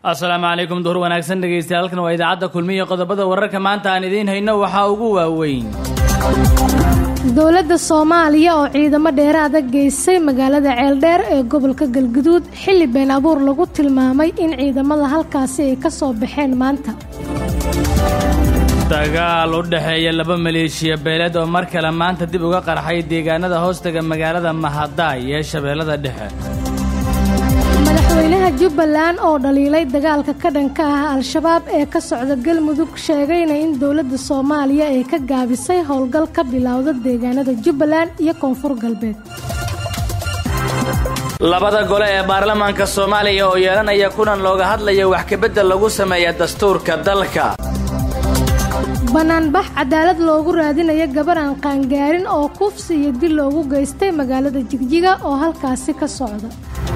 asalaamu calaykum duhur wanaagsan dhegeystayaal halkan waa idaacadda kulmiya qodobada wararka maanta aan idiin hayno waxaa ugu waaweyn dowladda soomaaliya oo ciidamo dheeraada geysay magaalada ceeldheer ee gobolka galguduud xilli been abuur lagu tilmaamay in ciidamada halkaasi ay ka soo baxeen maanta dagaal u dhexeeya laba maleeshiya beeleed oo mar kale maanta dib uga qarxay deegaanada hoostaga magaalada mahadaay ee shabeellada dhexe madaxweynaha jubbaland oo dhaliilay dagaalka ka dhanka ah al-shabaab ee ka socda galmudug sheegayna in dowladda soomaaliya ay ka gaabisay howlgal ka bilowda deegaanada jubbaland iyo koonfur galbeed labada gole ee baarlamaanka soomaaliya oo yeelanaya kulan looga hadlaya wax kabedel lagu sameeya dastuurka dalka banaanbax cadaalad loogu raadinayo gabar aan qaangaarin oo kufsi iyo dil loogu geystay magaalada jigjiga oo halkaasi ka socda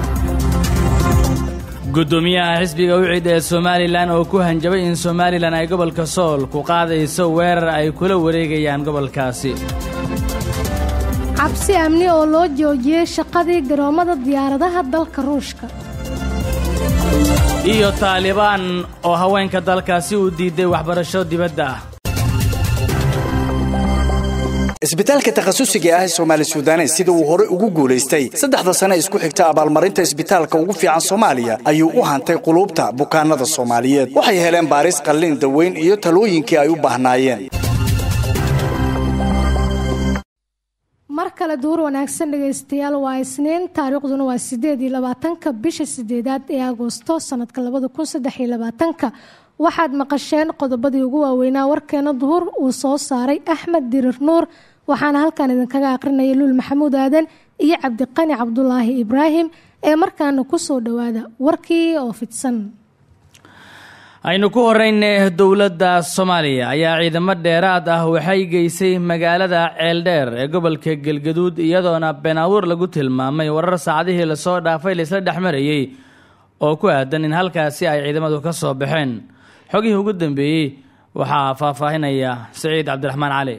gudoomiyaha xisbiga wicid ee somalilan oo ku hanjabay in somalilan ay gobolka sool ku qaadayso weerar ay kula wareegayaan gobolkaasi cabsi amni oo loo joojiyey shaqadii garoommada diyaaradaha dalka ruushka iyo taalibaan oo haweenka dalkaasi u diiday waxbarasho dibadda ah isbitaalka takhasusiga ah ee soomaali sudanes sida uu hore ugu guulaystay saddexda sane isku xigta abaalmarinta isbitaalka ugu fiican soomaaliya ayuu u hantay quluubta bukaanada soomaaliyeed waxay heleen baaris qallin daweyn iyo talooyinkii ay u baahnaayeen mar kale duur wanaagsan dhegaystayaal waa isniin taariikhduna waa sideed iyo labaatanka bisha sideedaad ee agoosto sanadka labada kun saddex iyo labaatanka waxaad maqasheen qodobadii ugu waaweynaa warkeena duhur uu soo saaray axmed dirir nuur waxaana halkan idinkaga aqrinaya luul maxamuud aadan iyo cabdiqani cabdulaahi ibraahim ee markaana kusoo dhowaada warkii oo fidsan aynu ku horeyne dowladda soomaaliya ayaa ciidamo dheeraad ah waxay geysay magaalada ceeldheer ee gobolka galgaduud iyadoona been abuur lagu tilmaamay warar saacadihii lasoo dhaafay laisla dhexmarayey oo ku aadan in halkaasi ay ciidamadu ka soo baxeen xogihii ugu dambeeyey waxaa faahfaahinaya siciid cabdiraxmaan cali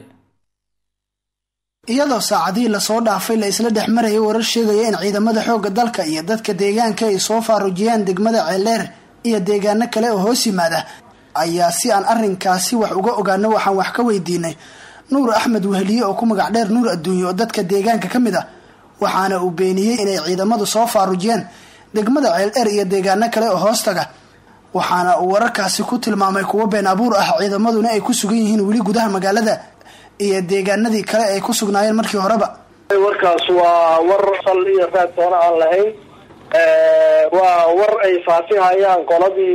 iyadoo saacadihii lasoo dhaafay la isla dhex marayay warar sheegaya in ciidamada xoogga dalka iyo dadka deegaanka ay soo faarujiyaan degmada ceeldheer iyo deegaano kale oo hoos yimaada ayaa si aan arrinkaasi wax uga ogaano waxaan wax ka weydiinay nuur axmed weheliye oo ku magac dheer nuur adduunye oo dadka deegaanka ka mid ah waxaana uu beeniyey inay ciidamadu soo faarujiyeen degmada ceeldheer iyo deegaano kale oo hoostaga waxaana uu wararkaasi ku tilmaamay kuwo been abuur ah ciidamaduna ay ku sugan yihiin weli gudaha magaalada iyo deegaanadii kale ay ku sugnaayeen markii horeba warkaas waa war sal iyo raad toona aan lahayn waa war ay faafihayaan qoladii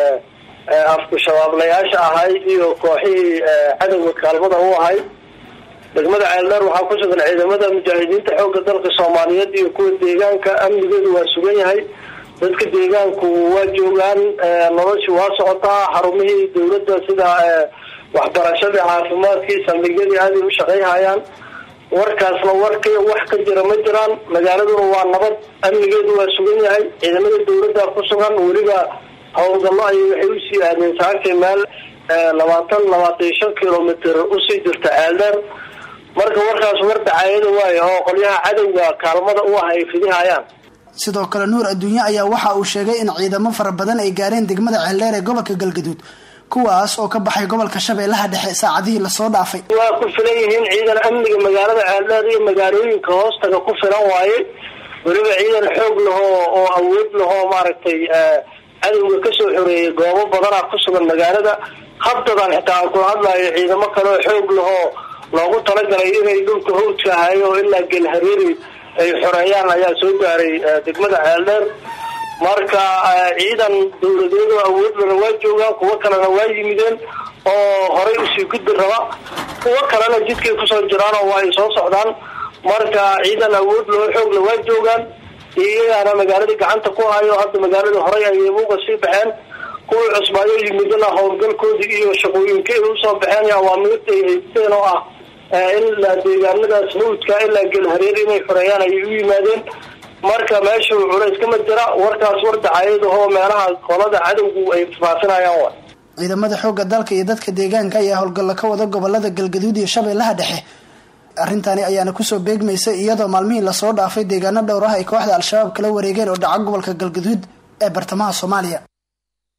afku shabaablayaasha ahay iyo kooxihii cadowga kaalmada u ahay degmada ceeldheer waxaa ku sugan ciidamada mujaahidiinta xoogga dalka soomaaliyeed iyo kuwa deegaanka amnigeedu waa sugan yahay dadka deegaanku waa joogaan nolosha waa socotaa xarumihii dawladda sida waxbarashadii caafimaadkii saldhigyadii aaday u shaqayhayaan warkaasna wark wax ka jira ma jiraan magaaladuna waa nabad amnigeedu waa sugan yahay ciidamada dawladda ku sugan weliba howlgallo ay waxay usii aadeen saakay meel labaatan labaatan iyo shan kilomitr usii jirta ceeldheer marka warkaas war dacaayada waayo oo qolyaha cadowga kaalmada u ah ay fidihayaan sidoo kale nuur adduunye ayaa waxa uu sheegay in ciidamo fara badan ay gaareen degmada ceeldheer ee gobolka galgaduud kuwaas oo ka baxay gobolka shabeellaha dhexe saacadihii lasoo dhaafay waa ku filan yihiin ciidan amniga magaalada ceeldheer iyo magaalooyinka hoostaga ku filan waaye weliba ciidan xoog lahoo oo awood lahoo maaragtay cadowga kasoo xoreeyay goobo badanaa ku sugan magaalada habdadan xitaa aan kula hadlayo ciidamo kale oo xoog lahoo loogu talagalay inay dhulka hawdka ahayo oo ilaa gelhareeri ay xoreeyaan ayaa soo gaaray degmada ceeldheer marka ciidan dawladeedo awoodlana waa joogaan kuwo kalena waa yimideen oo horay usii gudbi raba kuwo kalena jidkay kusoo jiraan oo waa ay soo socdaan marka ciidan awood loo xoogla waa joogaan iyagaana magaaladii gacanta ku hayo hadda magaaladii horay ayay uga sii baxeen kuwii cusbaayo yimidana howlgalkoodii iyo shaqooyinka ay usoo baxeen awaamirta ay haysteen oo ah ilaa deegaanadaas hawdka ilaa gelhareer inay xoreeyaan ayay u yimaadeen marka meeshu culays kama jira warkaas war dacaayadahoo meelaha qolada cadowgu ay faafinayaan wa ciidamada xoogga dalka iyo dadka deegaanka ayaa howlgallo ka wada gobolada galgaduud iyo shabeellaha dhexe arrintani ayaana kusoo beegmaysay iyadoo maalmihii lasoo dhaafay deegaano dhowr ah ay kooxda al-shabaab kala wareegeen oo dhaca gobolka galgaduud ee bartamaha soomaaliya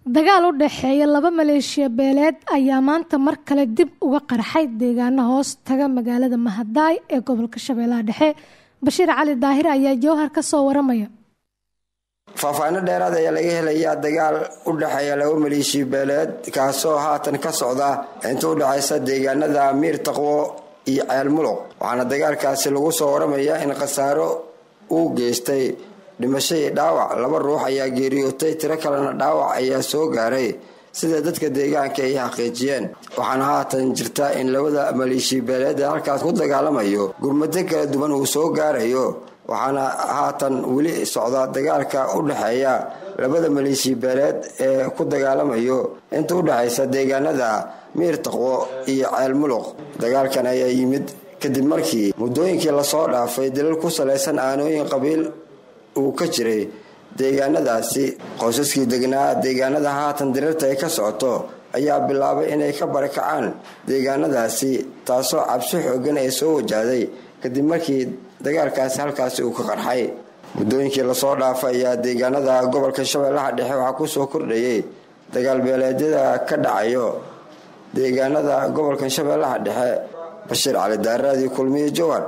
dagaal u dhexeeya laba maleeshiya beeleed ayaa maanta mar kale dib uga qarxay deegaano hoos taga magaalada mahadaay ee gobolka shabeellaha dhexe bashiir cali daahir ayaa jowhar ka soo waramaya faahfaahinno dheeraad ayaa laga helayaa dagaal u dhexeeya laba maleeshiya beeleed kaasoo haatan ka socda inta u dhexaysa deegaanada miir taqwo iyo ceel muluq waxaana dagaalkaasi lagu soo waramayaa in khasaaro uu geystay dhimasho iyo dhaawac laba ruux ayaa geeriyootay tiro kalena dhaawac ayaa soo gaaray sida dadka deegaanka ay xaqiijiyeen waxaana haatan jirta in labada maleeshiya beeleed ee halkaas ku dagaalamayo gurmado kala duwan uu soo gaarayo waxaana haatan weli socda dagaalka u dhexeeya labada maleeshiya beeleed ee ku dagaalamayo inta u dhexaysa deegaanada miir taqwo iyo ceel muluq dagaalkan ayaa yimid kadib markii muddooyinkii lasoo dhaafay dalil ku salaysan aanooyin qabiil uu ka jiray deegaanadaasi qoysaskii degnaa deegaanada haatan diriirta ay ka socoto ayaa bilaabay inay ka barakacaan deegaanadaasi taasoo cabsi xoogan ay soo wajahday kadib markii dagaalkaasi halkaasi uu ka qarxay muddooyinkii lasoo dhaafay ayaa deegaanada gobolka shabeellaha dhexe waxaa kusoo kordhayay dagaal beeleedyada ka dhacayo deegaanada gobolka shabeellaha dhexe bashiir cali daaraadii kulmiye jowar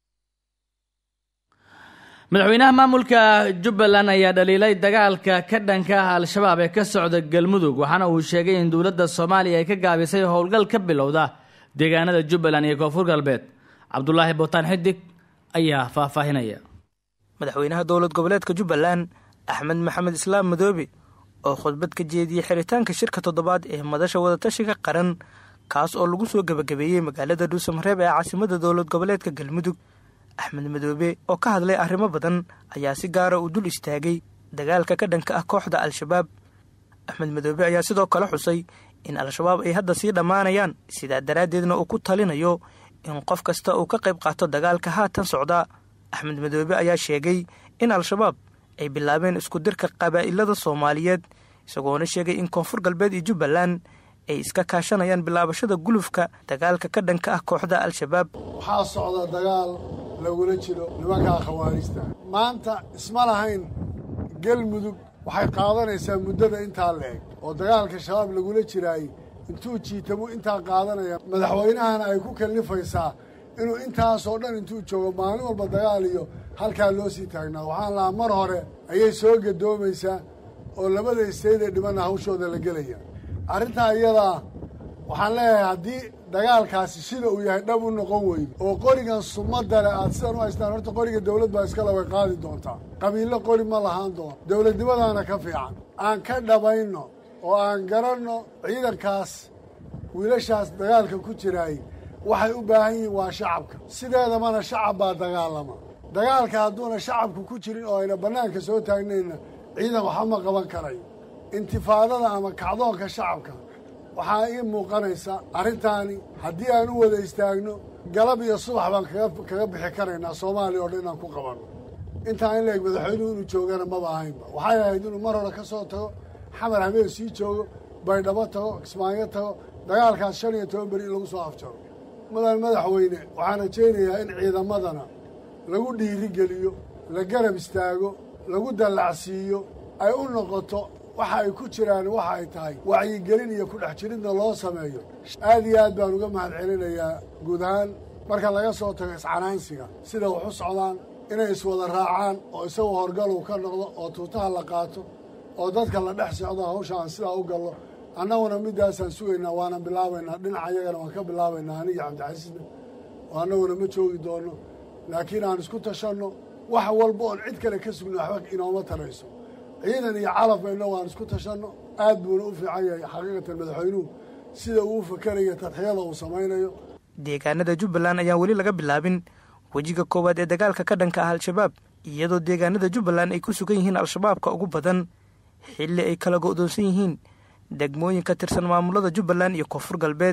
madaxweynaha maamulka jubbaland ayaa dhaliilay dagaalka ka dhanka ah al-shabaab ee ka socda galmudug waxaana uu sheegay in dowladda soomaaliya ay ka gaabisay howlgal ka bilowda deegaanada jubbaland iyo koonfur galbeed cabdulaahi bootaan xidig ayaa faahfaahinaya madaxweynaha dowlad goboleedka jubbaland axmed maxamed islaam madoobe oo khudbad ka jeediyey xiritaanka shirka toddobaad ee madasha wadatashiga qaran kaas oo lagu soo gebagabeeyey magaalada dhuusamareeb ee caasimada dowlad goboleedka galmudug axmed madoobe oo ka hadlay arrimo badan ayaa si gaara uu dul istaagay dagaalka ka dhanka ah kooxda al-shabaab axmed madoobe ayaa sidoo kale xusay in al-shabaab ay hadda sii dhammaanayaan sidaa daraaddeedna uu ku talinayo in qof kasta uu ka qayb qaato dagaalka haatan socda axmed madoobe ayaa sheegay in al-shabaab ay bilaabeen isku dirka qabaa'ilada soomaaliyeed isagoona sheegay in koonfur galbeed iyo jubbaland ay iska kaashanayaan bilaabashada gulufka dagaalka ka dhanka ah kooxda al-shabaab waxaa socda dagaal lagula jiro nimankaa khawaarijta maanta isma lahayn galmudug waxay qaadanaysaa muddada intaa la eg oo dagaalka shabaab lagula jiraay intuu jiitamu intaa qaadanaya madaxweynahana ay ku kallifaysaa inuu intaasoo dhan intuu joogo maalin walba dagaal iyo halkaa loo sii taagnaa waxaan lahaa mar hore ayay soo gadoomaysaa oo labada isteyd ee dhimanna hawshooda la gelaya arrintaa iyadaa waxaan leeyahay haddii dagaalkaasi sida uu yahay dhab u noqon weydo oo qorigan sumadda leh aad sidan u haystaan horta qoriga dawlad baa iskale way qaadi doontaa qabiillo qori ma lahaan doono dawladnimadaana ka fiican aan ka dhabayno oo aan garanno ciidankaas wiilashaas dagaalka ku jiraay waxay u baahan yihiin waa shacabka sideedamana shacab baa dagaalama dagaalka hadduuna shacabku ku jirin oo ayna bannaanka soo taagnayna ciidan waxba ma qaban karayo intifaadada ama kacdoonka shacabka waxaa ii muuqanaysa arrintaani haddii aan u wada istaagno galab iyo subax baan kaga bixi karaynaa soomaaliya oo dhan inaan ku qabanno intaa in laeg madaxweynuhu inuu joogana maba ahaynba waxay ahayd inuu mar hore ka soo tago xamar habeen sii joogo baydhabo tago kismaayo tago dagaalkaas shan iyo toban beri in lagu soo afjaro mudan madaxweyne waxaan rajaynayaa in ciidamadana lagu dhiirigeliyo la garab istaago lagu dallacsiiyo ay u noqoto waxa ay ku jiraan waxa ay tahay wacyigelin iyo kudhex jiridna loo sameeyo aad iyo aad baan uga mahad celinayaa guud ahaan marka laga soo tago iscanaansiga sida wax u socdaan inay iswada raacaan oo isagu horgal uu ka noqdo oo tuutaha la qaato oo dadka la dhex socdo hawsha aan sidaa u gallo annaguna middaasaan sugaynaa waana bilaabaynaa dhinaca iyagana waan ka bilaabaynaa aniga cabdicasiisna oo annaguna ma joogi doonno laakiin aan isku tashanno wax walba oon cid kale ka sugno waxba inooma tarayso ciidan iyo calaf bayna waan isku tashanno aad buuna u fiican yahay xaqiiqatan madaxweynuhu sida uu u fakerayo tadxiyada uu samaynayo deegaanada jubbaland ayaan weli laga bilaabin wejiga koowaad ee dagaalka ka dhanka ah al-shabaab iyadoo deegaanada jubbaland ay ku sugan yihiin al-shabaabka ugu badan xilli ay kala go'doonsan yihiin degmooyin ka tirsan maamulada jubbaland iyo koonfur galbeed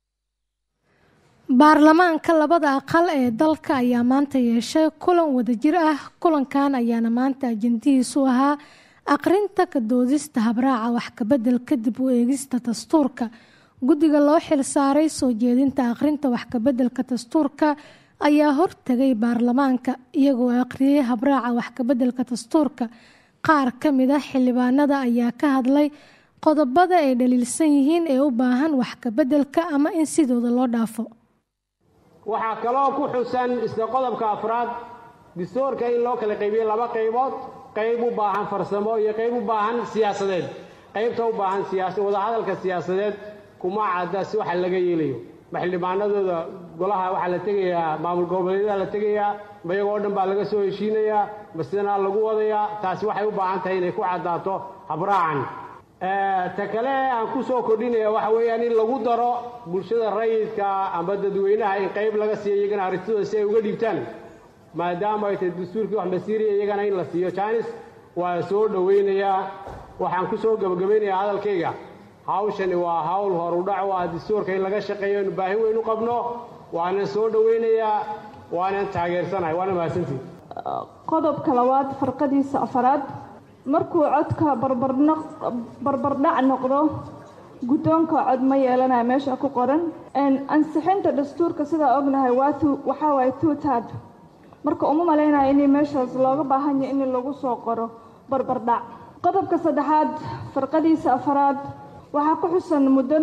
baarlamaanka labada aqal ee dalka ayaa maanta yeeshay kulan wadajir ah kulankan ayaana maanta ajandihiisu ahaa aqrinta ka doodista habraaca wax kabedel kadib u eegista dastuurka guddiga loo xil saaray soo jeedinta aqrinta wax kabeddelka dastuurka ayaa hortegay baarlamaanka iyagoo aqriyay habraaca wax kabeddelka dastuurka qaar ka mid a xildhibaanada ayaa ka hadlay qodobada ay dhaliilsan yihiin ee u baahan wax kabeddelka ama in sidooda loo dhaafo waxaa kaloo ku xusan isla qodobka afraad dastuurka in loo kala qaybiyo laba qaybood qayb u baahan farsamo iyo qayb u baahan siyaasadeed qaybta u baahan siyaasa wadahadalka siyaasadeed kuma cadda si waxa laga yeelayo ma xildhibaanadooda golaha waxaa la tegayaa maamul goboleedyada la tegayaa ma iyagoo dhan baa laga soo heshiinayaa ma sidanaa lagu wadayaa taasi waxay u baahan tahay inay ku caddaato habraacan ta kale aan ku soo kordhinaya waxa weeyaan in lagu daro bulshada rayidka amba dadweynaha in qayb laga siiyo iyagana arintooda si ay uga dhiibtaan maadaama ay tahay dastuurkii wax masiiriya iyagana in la siiyo jaanis waa soo dhowaynayaa waxaan ku soo gebagabaynayaa hadalkayga hawshani waa hawl horudhac u ah dastuurka in laga shaqeeyo inu baahi weyn u qabno waanan soo dhowaynayaa waanan taageersanahay waana mahadsantii qodobka labaad farqadiisa afaraad markuu codka barbardhac noqdo guddoonka cod ma yeelanaya meesha ku qoran ansixinta dastuurka sidaa ognahay waxaa waaye tuutad marka uma malaynaya in meeshaas looga baahan yahay in lagu soo qoro barbardhac qodobka saddexaad farqadiisa afaraad waxaa ku xusan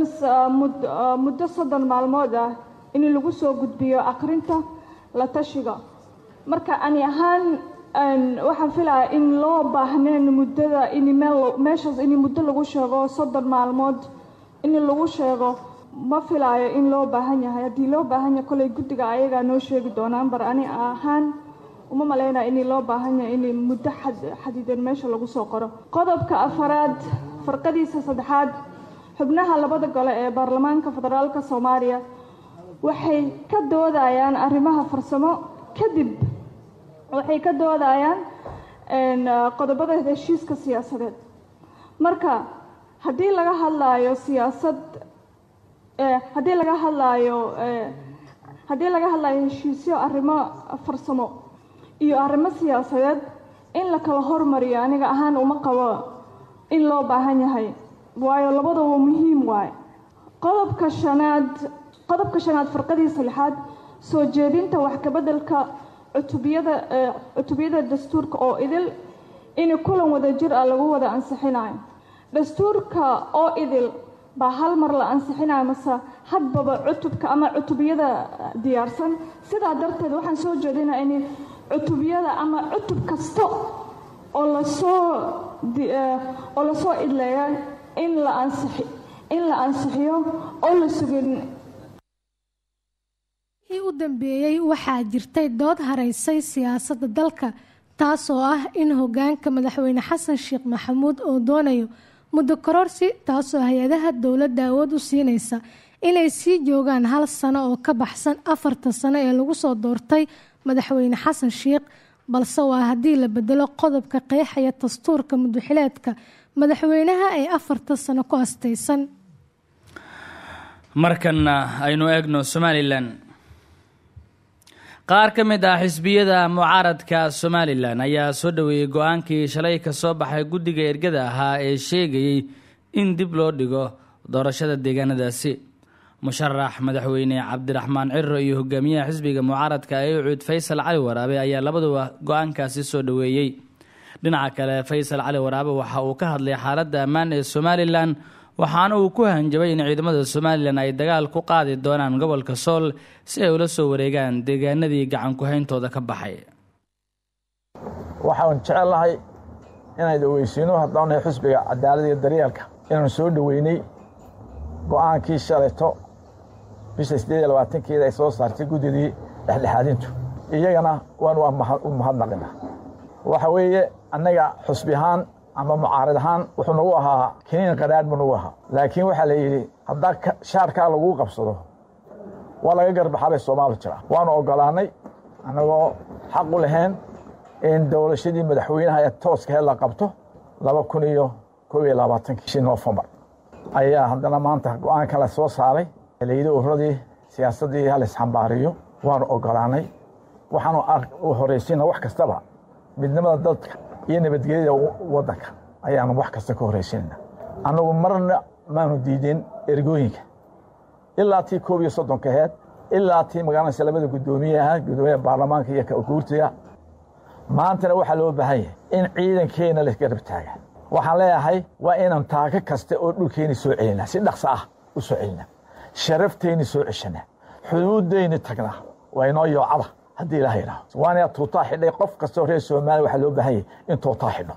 muddo soddon maalmood ah in lagu soo gudbiyo akrinta la tashiga marka ani ahaan waxaan filaya in loo baahneen muddada in meeshaas in muddo lagu sheego soddon maalmood in lagu sheego ma filaayo in loo baahan yahay haddii loo baahan yahay kolay guddiga ayagaa noo sheegi doonaan bar ani ahaan uma malaynaya in loo baahan yahay in muddo xadidan meesha lagu soo qoro qodobka afaraad farqadiisa saddexaad xubnaha labada gole ee baarlamaanka federaalka soomaaliya waxay ka doodayaan arrimaha farsamo kadib waxay ka doodayaan qodobada heshiiska siyaasadeed marka haddii laga hadlaayo siyaasad haddii laga hadlaayo haddii laga hadlaayo heshiisyo arrimo farsamo iyo arrimo siyaasadeed in la kala hormariyo aniga ahaan uma qabo in loo baahan yahay waayo labadaba muhiim waaye qodobka shanaad qodobka shanaad farqadiisa lixaad soo jeedinta wax kabeddelka cutubiyada cutubiyada dastuurka oo idil in kulan wada jir ah lagu wada ansixinayo dastuurka oo idil baa hal mar la ansixinayo mase hadbaba cutubka ama cutubiyada diyaarsan sidaa darteed waxaan soo jeedinaa in cutubiyada ama cutub kasta oo lasoo oo lasoo idleeya in la ansixi in la ansixiyo oo la sugin u dambeeyey waxaa jirtay dood haraysay siyaasadda dalka taasoo ah in hogaanka madaxweyne xasan sheekh maxamuud oo doonayo muddo kororsi taasoo hay-adaha dowladda awood u siinaysa inay sii joogaan hal sano oo ka baxsan afarta sano ee lagu soo doortay madaxweyne xasan sheekh balse waa haddii la bedelo qodobka qeexaya dastuurka muduxileedka madaxweynaha ee afarta sano ku astaysan markanna aynu eegno somalilan qaar ka mid ah xisbiyada mucaaradka somalilan ayaa soo dhoweeyey go-aankii shalay ka soo baxay guddiga ergada ahaa ee sheegayey in dib loo dhigo doorashada deegaanadaasi musharax madaxweyne cabdiraxmaan ciro iyo hogaamiyaha xisbiga mucaaradka ee ucuud faysal cali waraabe ayaa labaduba go-aankaasi soo dhoweeyey dhinaca kale faysal cali waraabe waxa uu ka hadlay xaaladda ammaan ee somalilan waxaana uu ku hanjabay in ciidamada somalilan ay dagaal ku qaadi doonaan gobolka sool si ay ula soo wareegaan deegaanadii gacan ku-hayntooda ka baxay waxaan jecellahay inaan dhaweysiino haddaanay xusbiga cadaalada iyo daryeelka inaan soo dhoweynay go-aankii shalayto bisha siddeed iyo labaatankeeda ay soo saartay guddidii dhexdhexaadintu iyagana waan u mahadnaqina waxa weeye annaga xusbi ahaan ama mucaarid ahaan wuxuu nagu ahaa kiniin qadhaadh buu nagu ahaa laakiin waxaa la yidhi haddaa shaarkaa laguu qabsado waa laga garbaxabay soomaali jira waanu oggolaannay annagoo xaq u lahayn in dowlashadii madaxweynaha ee tooskaheed la qabto laba kun iyo koob iyo labaatankii bishii noofembar ayaa haddana maanta go-aanka la soo saaray layidhi ururadii siyaasaddii halaisxambaariyo waanu oggolaannay waxaanu u horaysiina wax kastaba midnimada dadka iyo nabadgelyada waddanka ayaanu wax kasta ka horraysiinayna annagu marna maanu diideen ergooyinka ilaa tii koob iyo soddonka aheed ilaa tii magaalanaysa labada guddoomiyaha guddoomiyaha baarlamaanka iyo guurtiga maantana waxaa loo baahan yahay in ciidankeenna la garab taaga waxaan leeyahay waa inaan taako kasta oo dhulkeenni soo celinaa si dhaqso ah u soo celinaa sharafteenni soo ceshanaa xuduuddeenni tagnaa waa inoo yoocada haddii ilaah yidhaaho waana tuutaa xidhay qof kastoo reer soomaaliya waxaa loo baahan yahay in tuutaa xidho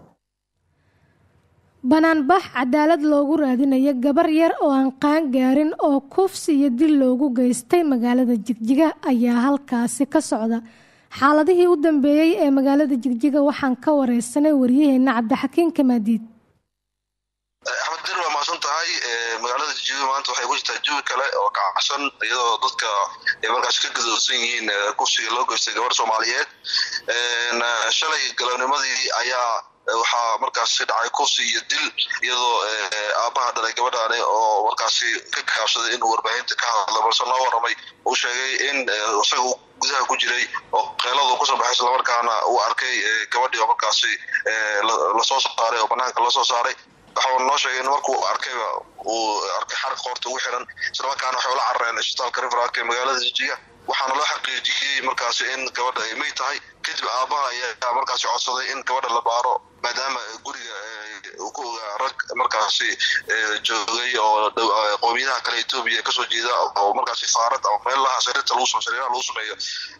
banaanbax cadaalad loogu raadinayo gabar yar oo aan qaan gaarin oo kufsi iyo dil loogu geystay magaalada jigjiga ayaa halkaasi ka socda xaaladihii u dambeeyey ee magaalada jigjiga waxaan ka wareysanay waryaheena cabdixakiin kamaadiid axmed dir waa mahadsan tahay magaalada jigjiga maanta waxay ku jirtaa jawi kale oo kacsan iyadoo dadka ay markaas ka gadoodsan yihiin kufsiga loo geystay gabar soomaaliyeed shalay galabnimadii ayaa waxaa markaasi dhacay kufsi iyo dil iyadoo aabbaha dhalay gabadhaani oo markaasi ka gaabsaday inuu warbaahinta ka hadla balse loo waramay uu sheegay in isaga gudaha ku jiray oo keeladu kusoo baxay islamarkaana uu arkay gabadhii oo markaasi lasoo saaray oo banaanka lasoo saaray waxau noo sheegay in markuu arkayba uu arkay xarq qoorta ugu xiran islamarkaana waxay ula carareen isbitaalka riverark ee magaalada jijiga waxaana loo xaqiijiyey markaasi in gabadha ay may tahay kadib aabaha ayaa markaasi codsaday in gabadha la baaro maadaama guriga ku ogaa rag markaasi joogay oo qowmiyadaha kale etoobiya kasoo jeeda oo markaasi faarad ama meelaha sariirta lagu sariiraha lagu sameeyo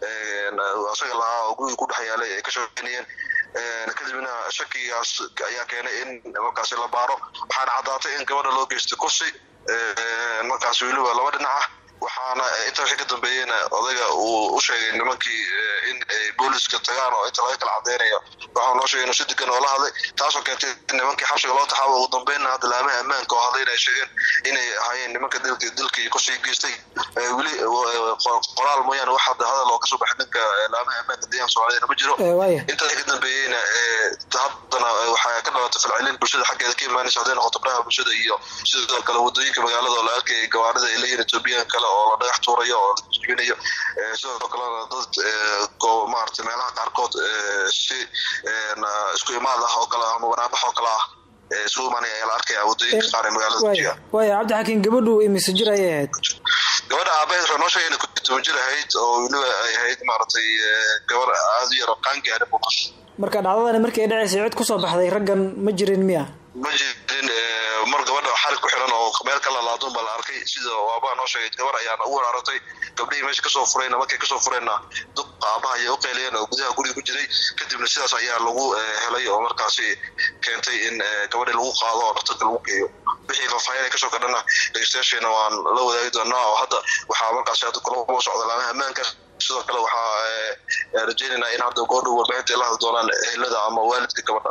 isaga lahaa oo guriga ku dhex yaalay ay ka shaqeynayeen kadibna shakigaas ayaa keenay in markaasi la baaro waxaana caddaatay in gabadha loo geystay kursi markaasi weliba laba dhinac ah waxaana inta wixii ka dambeeyeyna odayga uu u sheegay nimankii in ay booliska tagaan oo inta laga kala cadeynayo waxaa noo sheegay inuu si degan oo la hadlay taasoo keentay in nimankii xabsiga loo taxaabo ugu dambeynna hadda laamaha ammaanka oo hadlayna ay sheegeen inay ahaayeen nimanka dilka dilkii kusii geystay weli qoraal mooyaane wax hadda hadal oo kasoo baxay dhanka laamaha ammaanka deegaanka soomaaliyana ma jiro intaa ka dambeeyeyna haddana waxaa ka dhalatay falcelin bulshada xaggeeda ka imaanaysa hadday noqoto baraha bulshada iyo sidoo kale wadooyinka magaalada oo la arkayay gawaarida ay leeyihin etoobiyaan kale oo la dhagax tuurayo oo la jibinayo sidoo kalena dad maarata meelaha qaarkood si isku imaad ah oo kale ama banaabax oo kale ah isugu imaanaya ayaa la arkaya wadooyinka qaar ee magaalada jiga waaya cabdixakiin gabadhu imise jir ayay ahayd gabadha aabaheed waxay noo sheegay inay kutoban jir ahayd oo weliba ay ahayd maaragtay gabar aada u yar oo qaan gaarin buu marka dhacdadani markii ay dhacaysay cid kusoo baxday raggan ma jirin miya ma jirin mar gabadha xarig ku xiran oo meel ka lalaadun baa la arkay sida aabaha noo sheegay gabar ayaana u waraaratay gabdhihii meesha kasoo furayna markay kasoo fureenna duq aabaha ayay u qeyliyeen oo gudaha guriga ku jiray kadibna sidaas ayaa lagu helay oo markaasi keentay in gabadhii lagu qaado oo dhaktarka lagu geeyo wixii faahfaahin kasoo kadhana dhegeystayaasheena waan la wadaagi doonaa oo hadda waxaa markaasi hadda kulama socda laamaha ammaanka sidoo kale waxaa rajeynaynaa in hadda goordhow warbaahinta ay la hadli doonaan ehelada ama waalidka gabadha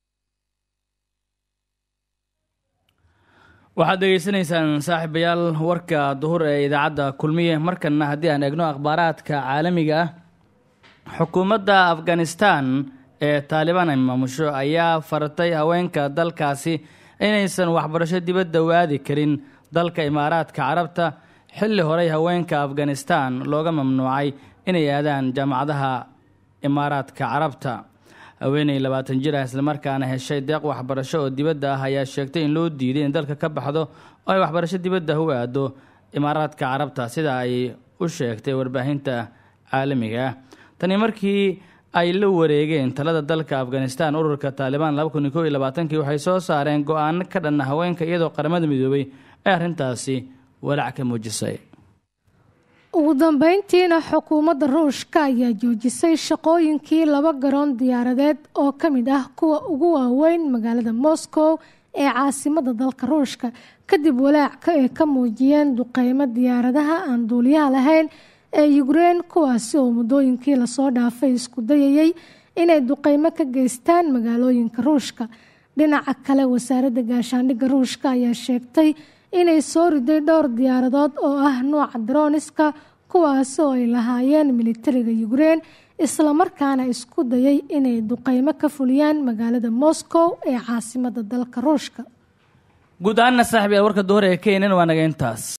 waxaad dhegeysanaysaan saaxiibayaal warka duhur ee idaacadda kulmiye markanna haddii aan eegno akhbaaraadka caalamiga ah xukuumadda afghanistan ee taalibaan ay maamusho ayaa fartay haweenka dalkaasi inaysan waxbarasho dibadda waadi karin dalka imaaraadka carabta xilli horey haweenka afghanistan looga mamnuucay inay aadaan jaamacadaha imaaraadka carabta haweeney labaatan jir ah islamarkaana heshay deeq waxbarasho oo dibadda ah ayaa sheegtay in loo diiday in dalka ka baxdo oo ay waxbarasho dibadda u aado imaaraadka carabta sida ay u sheegtay warbaahinta caalamiga ah tani markii ay la wareegeen talada dalka afghanistan ururka taalibaan laba kun iyo kow iyo labaatankii waxay soo saareen go-aano ka dhanna haweenka iyadoo qaramada midoobay ee arrintaasi walaac ka muujisay ugu dambeyntiina xukuumadda ruushka ayaa joojisay shaqooyinkii laba garoon diyaaradeed oo ka mid ah kuwa ugu waaweyn magaalada moscow ee caasimada dalka ruushka kadib walaac ay ka muujiyeen duqeymo diyaaradaha aan duuliyaha lahayn ee yukrein kuwaasi oo muddooyinkii lasoo dhaafay isku dayayay inay duqeymo ka geystaan magaalooyinka ruushka dhinaca kale wasaaradda gaashaandhigga ruushka ayaa sheegtay inay soo riday dhowr diyaaradood oo ah nuuca droniska kuwaasi oo ay lahaayeen militariga yukrein islamarkaana isku dayay inay duqeymo ka fuliyaan magaalada moscow ee caasimada dalka ruushka guud ahaanna saaxiib yaal warka duhur ee keenan waa naga intaas